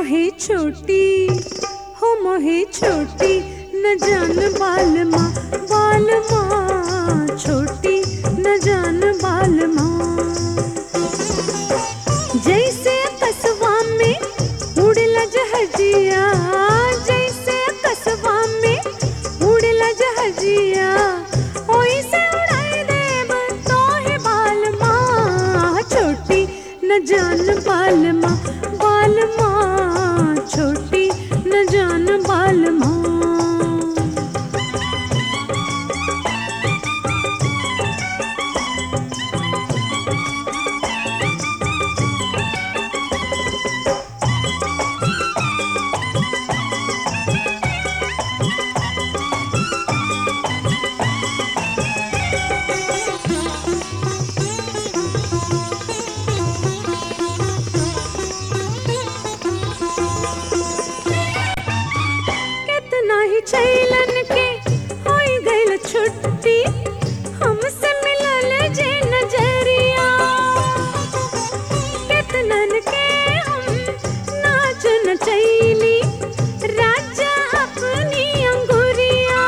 मोहे छोटी हो मोहे छोटी न जान बाल माँ बाल माँ छोटी न जान बाल माँ जैसे कस्बा में उड़ला जहजिया जैसे कस्बा में उड़ला जहजिया ओइसे उड़ाई देब तोहे बाल माँ छोटी न जान बाल माँ बाल माँ छोटी न जान बाल माँ कितना ही छैलन के होई गइल छुट्टी हमसे मिलल जे नजरिया कितनन के हम नाच नचैली राजा अपनी अंगुरिया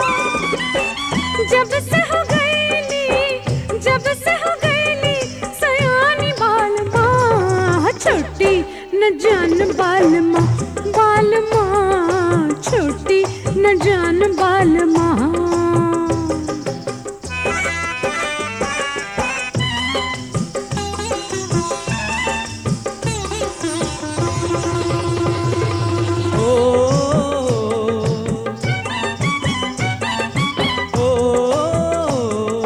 जब से हो गईली जब से हो गईली सयानी बाल माँ छोटी न जान बाल माँ बाल माँ छोटी न जान बाल माँ ओ ओ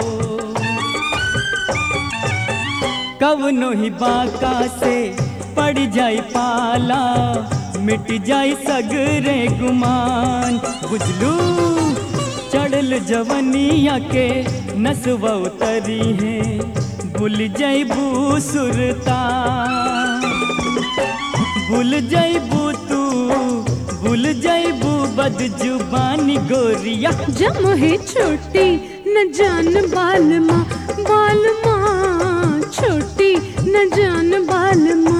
कवनो ही बाका से पड़ जाई पाला मिट जाई सगरे गुमान बुझलू चढ़ल जवनिया के नसवा उतरी है भूल जाइबू सुरता भूल जाइबू तू भूल जाइबू बद जुबानी गोरिया जम है छोटी न जान बाल माँ बाल माँ छोटी न जान बाल माँ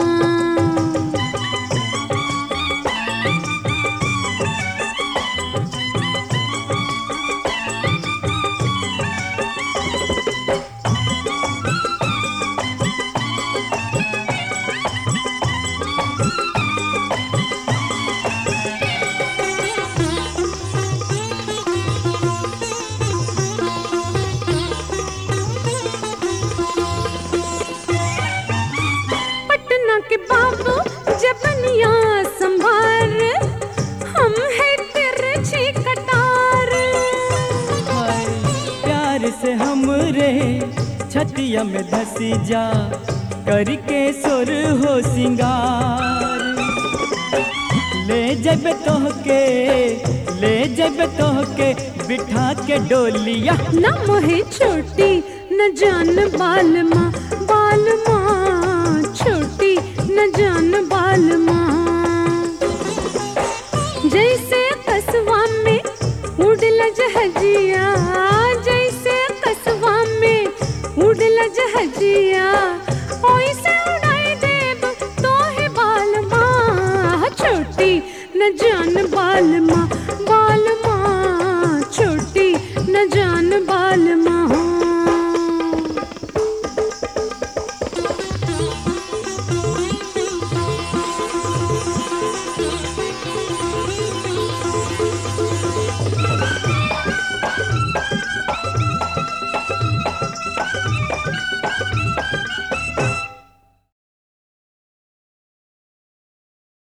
पटना के बाबू जबनिया संभार हम है तिरछी कटार हाय प्यार से हमरे छतिया में धसी जा करके सुर हो सिंगार ले जब तोहके ले जब तोहके बिठा के डोलिया न मोहे छोटी न जान बाल माँ बाल माँ छोटी न जान बाल माँ जैसे कस्बा में उड़ला जहजिया जैसे कस्बा में उड़ला जहजिया ओइसे उड़ाई देब तोहे बाल माँ छोटी न जान बाल माँ